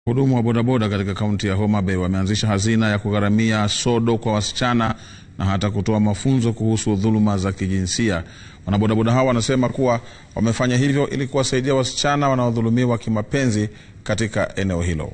Wahudumu wa bodaboda katika kaunti ya Homa Bay wameanzisha hazina ya kugharamia sodo kwa wasichana na hata kutoa mafunzo kuhusu dhuluma za kijinsia. Wanabodaboda hao wanasema kuwa wamefanya hivyo ili kuwasaidia wasichana wanaodhulumiwa kimapenzi katika eneo hilo.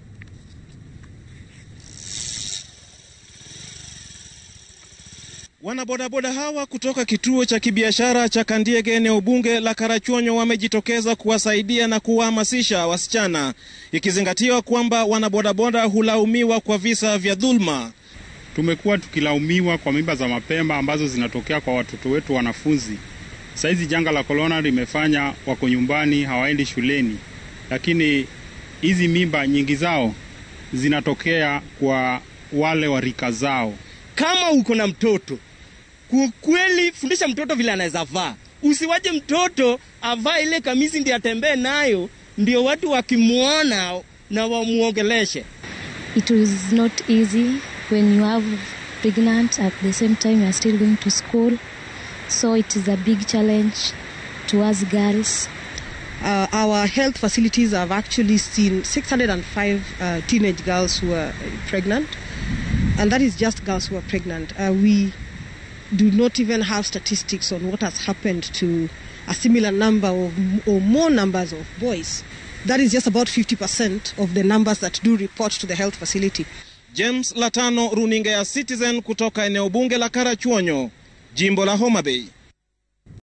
Wanabodaboda hawa kutoka kituo cha kibiashara cha Kandiege eneo bunge la Karachuonyo wamejitokeza kuwasaidia na kuwahamasisha wasichana, ikizingatiwa kwamba wanabodaboda hulaumiwa kwa visa vya dhulma. Tumekuwa tukilaumiwa kwa mimba za mapema ambazo zinatokea kwa watoto wetu wanafunzi. Saizi janga la korona limefanya wako nyumbani, hawaendi shuleni, lakini hizi mimba nyingi zao zinatokea kwa wale wa rika zao. Kama uko na mtoto kweli, fundisha mtoto vile anaweza vaa. Usiwache mtoto avaa ile kamisi ndio atembee nayo, ndio watu wakimwona na wamuongeleshe. It was not easy when you have pregnant at the same time you are still going to school. So it is a big challenge to us girls. Uh, our health facilities have actually seen 605 uh, teenage girls who are pregnant, and that is just girls who are pregnant. Uh, we do not even have statistics on what has happened to a similar number of or more numbers of boys. That is just about 50% of the numbers that do report to the health facility. James Latano, runinga ya Citizen kutoka eneo bunge la Karachuonyo, jimbo la Homa Bay.